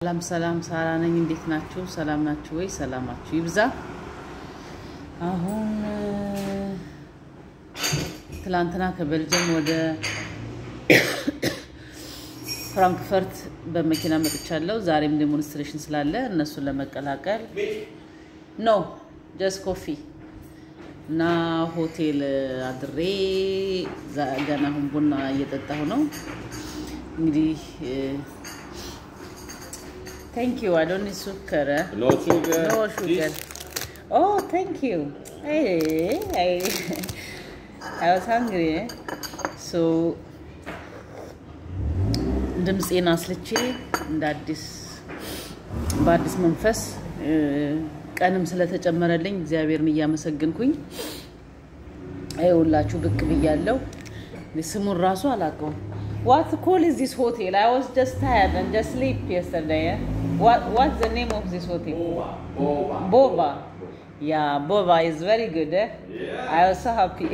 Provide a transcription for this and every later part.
ሰላም ሰላም፣ ሳራ ነኝ። እንዴት ናችሁ? ሰላም ናችሁ ወይ? ሰላማችሁ ይብዛ። አሁን ትላንትና ከቤልጅየም ወደ ፍራንክፈርት በመኪና መጥቻለሁ። ዛሬም ዴሞንስትሬሽን ስላለ እነሱን ለመቀላቀል ነው ጀስት ኮፊ እና ሆቴል አድሬ ገና አሁን ቡና እየጠጣሁ ነው። እንግዲህ ቴንክ ዩ አይ ዶንት ኒድ ሱከር No sugar. ኖ ሹገር ኦ ቴንክ ዩ አይ ዋዝ ሃንግሪ ሶ ድምፄን አስልቼ እንደ አዲስ በአዲስ መንፈስ ቀንም ስለተጨመረልኝ እግዚአብሔርን እያመሰግንኩኝ ይኸውላችሁ ብቅ ብያለሁ። ስሙን ራሱ አላውቀውም። ዋት ኮል ኢዝ ዚስ ሆቴል አይ ዋዝ ጀስት ታየርድ ኤንድ ጀስት ስሊፕ የስተርዴይ ዋት ዘ ኔም ኦፍ ዚስ ሆቴል ቦባ ያ ቦባ ኢዝ ቨሪ ጉድ አይ ዋዝ ሶ ሃፒ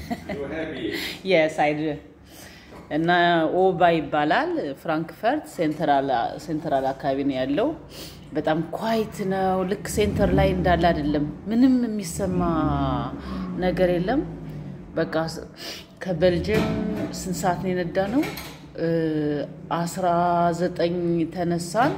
የስ አይ ዱ እና ኦባ ይባላል። ፍራንክፈርት ሴንትራል አካባቢ ነው ያለው። በጣም ኳይት ነው። ልክ ሴንተር ላይ እንዳለ አይደለም። ምንም የሚሰማ ነገር የለም። በቃ ከቤልጅየም ስንት ሰዓት ነው የነዳ ነው? አስራ ዘጠኝ ተነሳን።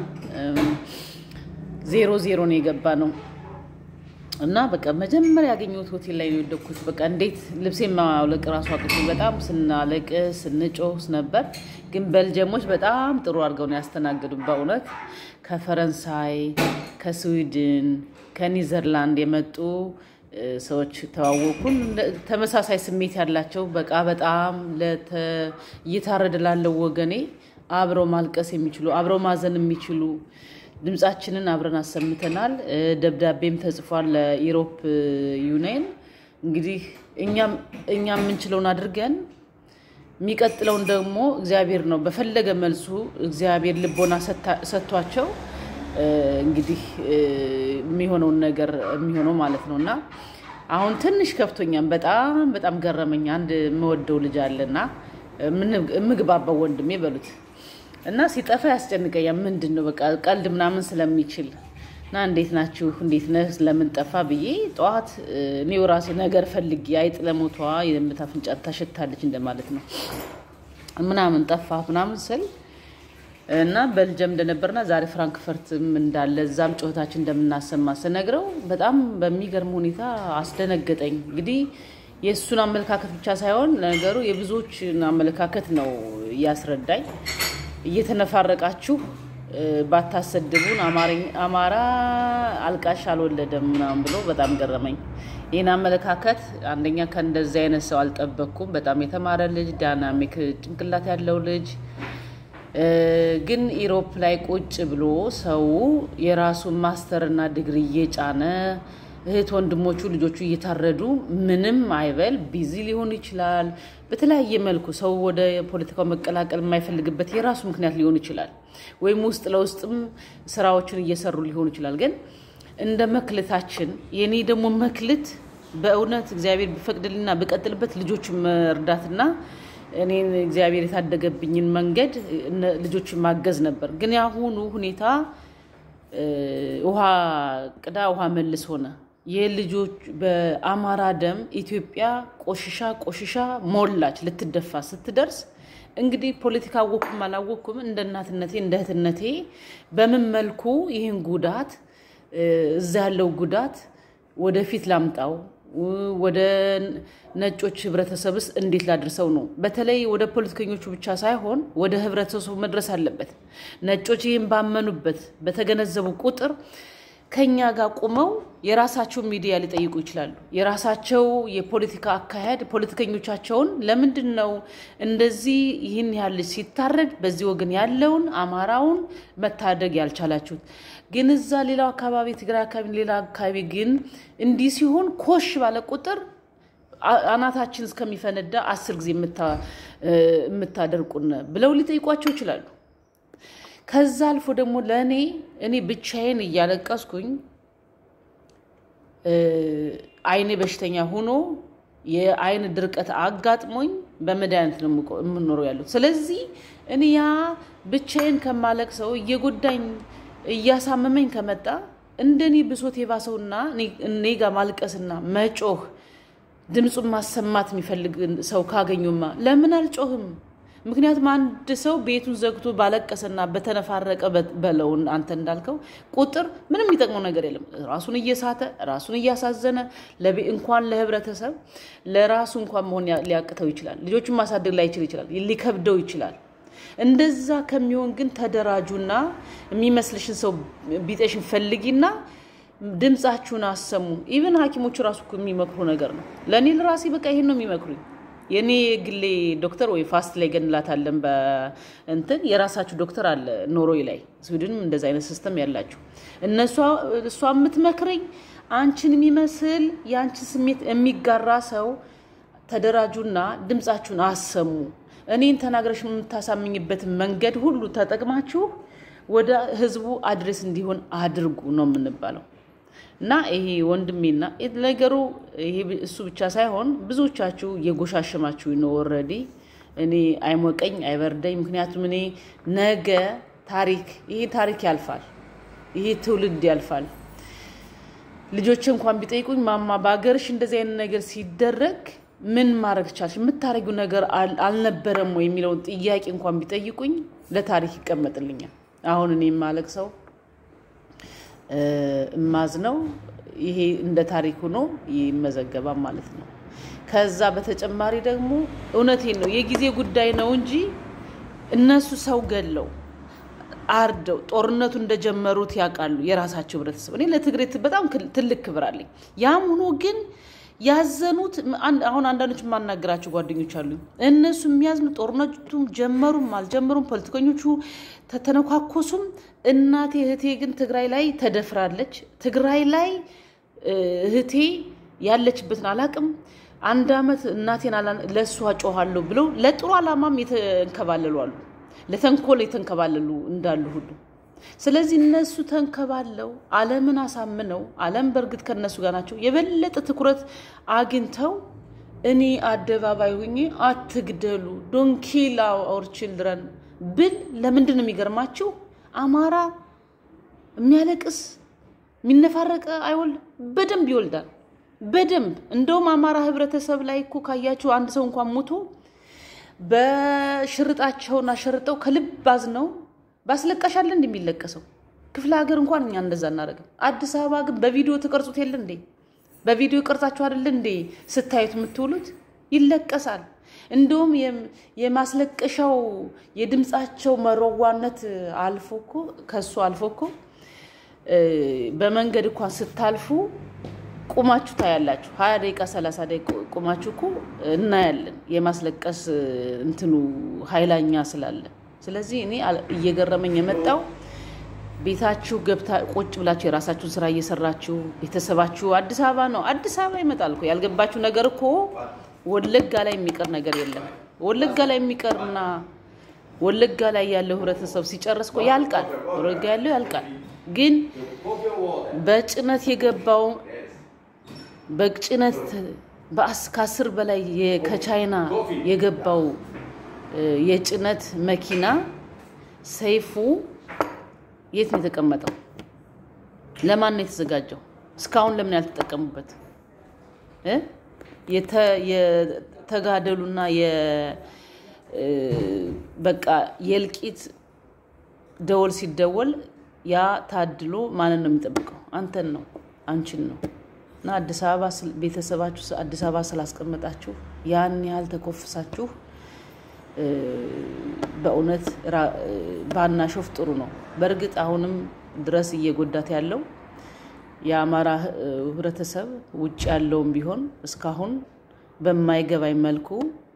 ዜሮ ዜሮ ነው የገባ ነው እና በቃ መጀመሪያ ያገኘሁት ሆቴል ላይ ነው የወደኩት። በቃ እንዴት ልብሴን ማውለቅ ራሱ አቅቶ በጣም ስናለቅስ ስንጮህ ነበር። ግን ቤልጅየሞች በጣም ጥሩ አድርገው ነው ያስተናገዱ። በእውነት ከፈረንሳይ፣ ከስዊድን፣ ከኒዘርላንድ የመጡ ሰዎች ተዋወቁን። ተመሳሳይ ስሜት ያላቸው በቃ በጣም እየታረደ ላለው ወገኔ አብረው ማልቀስ የሚችሉ አብረው ማዘን የሚችሉ ድምጻችንን አብረን አሰምተናል። ደብዳቤም ተጽፏል ለኢሮፕ ዩኒየን። እንግዲህ እኛ የምንችለውን አድርገን የሚቀጥለውን ደግሞ እግዚአብሔር ነው በፈለገ መልሱ እግዚአብሔር ልቦና ሰጥቷቸው እንግዲህ የሚሆነውን ነገር የሚሆነው ማለት ነው እና አሁን ትንሽ ከፍቶኛም በጣም በጣም ገረመኝ። አንድ የምወደው ልጅ አለና የምግባባው ወንድሜ በሉት እና ሲጠፋ ያስጨንቀኛል። ምንድን ነው በቃ ቀልድ ምናምን ስለሚችል እና እንዴት ናችሁ እንዴት ነህ ለምን ጠፋ ብዬ ጠዋት እኔው ራሴ ነገር ፈልጌ አይጥ ለሞቷ የምት አፍንጫ ታሸታለች እንደማለት ነው ምናምን ጠፋ ምናምን ስል እና ቤልጅየም እንደነበርና ዛሬ ፍራንክፈርትም እንዳለ እዛም ጩኸታችን እንደምናሰማ ስነግረው በጣም በሚገርም ሁኔታ አስደነገጠኝ። እንግዲህ የእሱን አመለካከት ብቻ ሳይሆን ነገሩ የብዙዎችን አመለካከት ነው እያስረዳኝ እየተነፋረቃችሁ ባታሰድቡን አማራ አልቃሽ አልወለደም ምናምን ብሎ በጣም ገረመኝ። ይህን አመለካከት አንደኛ ከእንደዚህ አይነት ሰው አልጠበቅኩም። በጣም የተማረ ልጅ፣ ዳይናሚክ ጭንቅላት ያለው ልጅ ግን ኢሮፕ ላይ ቁጭ ብሎ ሰው የራሱን ማስተርና ዲግሪ እየጫነ እህት ወንድሞቹ ልጆቹ እየታረዱ ምንም አይበል። ቢዚ ሊሆን ይችላል። በተለያየ መልኩ ሰው ወደ ፖለቲካው መቀላቀል የማይፈልግበት የራሱ ምክንያት ሊሆን ይችላል። ወይም ውስጥ ለውስጥም ስራዎችን እየሰሩ ሊሆን ይችላል። ግን እንደ መክልታችን የኔ ደግሞ መክልት በእውነት እግዚአብሔር ቢፈቅድልና ብቀጥልበት ልጆች መርዳትና እኔን እግዚአብሔር የታደገብኝን መንገድ ልጆችን ማገዝ ነበር። ግን ያሁኑ ሁኔታ ውሃ ቅዳ ውሃ መልስ ሆነ። የልጆች በአማራ ደም ኢትዮጵያ ቆሽሻ ቆሽሻ ሞላች ልትደፋ ስትደርስ እንግዲህ ፖለቲካ አወኩም አላወኩም እንደ እናትነቴ እንደ እህትነቴ በምን መልኩ ይህን ጉዳት እዛ ያለው ጉዳት ወደፊት ላምጣው ወደ ነጮች ህብረተሰብስ እንዴት ላድርሰው ነው። በተለይ ወደ ፖለቲከኞቹ ብቻ ሳይሆን ወደ ህብረተሰቡ መድረስ አለበት። ነጮች ይህን ባመኑበት በተገነዘቡ ቁጥር ከኛ ጋር ቁመው የራሳቸው ሚዲያ ሊጠይቁ ይችላሉ። የራሳቸው የፖለቲካ አካሄድ ፖለቲከኞቻቸውን ለምንድን ነው እንደዚህ ይህን ያህል ልጅ ሲታረድ በዚህ ወገን ያለውን አማራውን መታደግ ያልቻላችሁት? ግን እዛ ሌላው አካባቢ ትግራይ አካባቢ ሌላ አካባቢ ግን እንዲህ ሲሆን ኮሽ ባለ ቁጥር አናታችን እስከሚፈነዳ አስር ጊዜ የምታደርቁን ብለው ሊጠይቋቸው ይችላሉ። ከዛ አልፎ ደግሞ ለእኔ እኔ ብቻዬን እያለቀስኩኝ አይኔ በሽተኛ ሆኖ የአይን ድርቀት አጋጥሞኝ በመድኃኒት ነው የምኖረው ያሉት። ስለዚህ እኔ ያ ብቻዬን ከማለቅ ሰው እየጎዳኝ እያሳመመኝ ከመጣ እንደኔ ብሶት የባሰውና እኔ ጋር ማልቀስና መጮህ ድምፁን ማሰማት የሚፈልግ ሰው ካገኙማ ለምን አልጮህም? ምክንያቱም አንድ ሰው ቤቱን ዘግቶ ባለቀሰና በተነፋረቀ በለውን አንተ እንዳልከው ቁጥር ምንም የሚጠቅመው ነገር የለም። ራሱን እየሳተ ራሱን እያሳዘነ እንኳን ለህብረተሰብ ለራሱ እንኳን መሆን ሊያቅተው ይችላል። ልጆቹን ማሳደግ ላይችል ይችላል፣ ሊከብደው ይችላል። እንደዛ ከሚሆን ግን ተደራጁና የሚመስልሽን ሰው ቢጤሽን ፈልጊና ድምፃችሁን አሰሙ። ኢቨን ሐኪሞቹ ራሱ የሚመክሩ ነገር ነው። ለእኔ ለራሴ በቃ ይሄን ነው የሚመክሩኝ። የእኔ ግሌ ዶክተር ወይ ፋስት ላይ ገንላታለን በእንትን የራሳችሁ ዶክተር አለ ኖርዌይ ላይ ስዊድንም እንደዚ አይነት ሲስተም ያላችሁ እነሷ እሷ የምትመክረኝ አንቺን የሚመስል የአንቺን ስሜት የሚጋራ ሰው ተደራጁና ድምፃችሁን አሰሙ። እኔን ተናግረሽ የምታሳምኝበትን መንገድ ሁሉ ተጠቅማችሁ ወደ ህዝቡ አድሬስ እንዲሆን አድርጉ ነው የምንባለው። እና ይሄ ወንድሜና ነገሩ ይሄ እሱ ብቻ ሳይሆን ብዙዎቻችሁ እየጎሻሸማችሁ ነው። ኦልሬዲ እኔ አይሞቀኝ አይበርደኝ። ምክንያቱም እኔ ነገ ታሪክ ይሄ ታሪክ ያልፋል፣ ይሄ ትውልድ ያልፋል። ልጆች እንኳን ቢጠይቁኝ ማማ በሀገርሽ እንደዚህ አይነት ነገር ሲደረግ ምን ማድረግ ቻልሽ? የምታደርጊው ነገር አልነበረም ወይ የሚለውን ጥያቄ እንኳን ቢጠይቁኝ ለታሪክ ይቀመጥልኛል። አሁን እኔ የማለቅ ሰው እማዝ ነው። ይሄ እንደ ታሪክ ሆኖ ይመዘገባል ማለት ነው። ከዛ በተጨማሪ ደግሞ እውነቴን ነው የጊዜ ጉዳይ ነው እንጂ እነሱ ሰው ገለው አርደው ጦርነቱ እንደጀመሩት ያውቃሉ የራሳቸው ህብረተሰብ። እኔ ለትግሬ በጣም ትልቅ ክብር አለኝ። ያም ሆኖ ግን ያዘኑት አሁን አንዳንዶች የማናገራቸው ጓደኞች አሉ። እነሱ የሚያዝኑ ጦርነቱም ጀመሩም አልጀመሩም ፖለቲከኞቹ ተተነኳኮሱም፣ እናቴ እህቴ ግን ትግራይ ላይ ተደፍራለች። ትግራይ ላይ እህቴ ያለችበትን አላቅም። አንድ አመት እናቴን ለእሷ ጮኋለሁ ብለው ለጥሩ ዓላማም የተንከባለሉ አሉ፣ ለተንኮል የተንከባለሉ እንዳሉ ሁሉ ስለዚህ እነሱ ተንከባለው ዓለምን አሳምነው ዓለም በእርግጥ ከነሱ ጋር ናቸው። የበለጠ ትኩረት አግኝተው እኔ አደባባይ ሁኜ አትግደሉ ዶንኪል አወር ችልድረን ብል ለምንድን ነው የሚገርማችሁ? አማራ የሚያለቅስ የሚነፋረቀ አይወልድ በደንብ ይወልዳል። በደንብ እንደውም አማራ ህብረተሰብ ላይ እኮ ካያችሁ አንድ ሰው እንኳን ሞቶ በሽርጣቸውን አሸርጠው ከልብ አዝነው ባስለቃሻለ እንደ የሚለቀሰው ክፍለ ሀገር እንኳን እኛ እንደዛ እናደርግም። አዲስ አበባ ግን በቪዲዮ ትቀርጹት የለ እንዴ? በቪዲዮ ቀርጻችሁ አይደለ እንዴ ስታዩት የምትውሉት? ይለቀሳል። እንደውም የማስለቀሻው የድምፃቸው መረዋነት አልፎ እኮ ከሱ አልፎ እኮ በመንገድ እንኳን ስታልፉ ቁማችሁ ታያላችሁ። ሀያ ደቂቃ ሰላሳ ደቂቃ ቁማችሁ እኮ እናያለን። የማስለቀስ እንትኑ ኃይላኛ ስላለ ስለዚህ እኔ እየገረመኝ የመጣው ቤታችሁ ገብታ ቁጭ ብላችሁ የራሳችሁን ስራ እየሰራችሁ ቤተሰባችሁ አዲስ አበባ ነው። አዲስ አበባ ይመጣል እኮ ያልገባችሁ ነገር እኮ ወለጋ ላይ የሚቀር ነገር የለም። ወለጋ ላይ የሚቀርና ወለጋ ላይ ያለው ህብረተሰብ ሲጨርስ እኮ ያልቃል። ወለጋ ያለው ያልቃል። ግን በጭነት የገባው በጭነት ከአስር በላይ ከቻይና የገባው የጭነት መኪና ሰይፉ የት ነው የተቀመጠው? ለማን ነው የተዘጋጀው? እስካሁን ለምን ያልተጠቀሙበት? የተጋደሉና በቃ የእልቂት ደወል ሲደወል ያ ታድሎ ማንን ነው የሚጠብቀው? አንተን ነው አንቺን ነው። እና አዲስ አበባ ቤተሰባችሁ አዲስ አበባ ስላስቀመጣችሁ ያን ያህል ተኮፍሳችሁ በእውነት ባናሾፍ ጥሩ ነው። በእርግጥ አሁንም ድረስ እየጎዳት ያለው የአማራ ህብረተሰብ ውጭ ያለውም ቢሆን እስካሁን በማይገባኝ መልኩ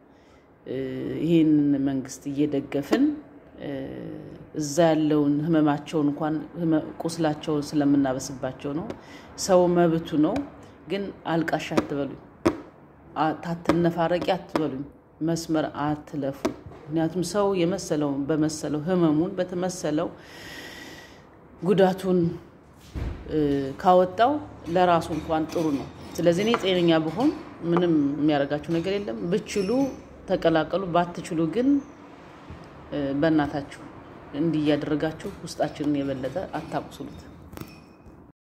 ይህንን መንግስት እየደገፍን እዛ ያለውን ህመማቸውን እንኳን ቁስላቸውን ስለምናበስባቸው ነው። ሰው መብቱ ነው። ግን አልቃሽ አትበሉኝ፣ ታትነፋረቂ አትበሉኝ፣ መስመር አትለፉ። ምክንያቱም ሰው የመሰለውን በመሰለው ህመሙን በተመሰለው ጉዳቱን ካወጣው ለራሱ እንኳን ጥሩ ነው። ስለዚህ እኔ ጤነኛ ብሆን ምንም የሚያደርጋችሁ ነገር የለም። ብችሉ ተቀላቀሉ፣ ባትችሉ ግን በእናታችሁ እንዲህ እያደረጋችሁ ውስጣችንን የበለጠ አታቁስሉት።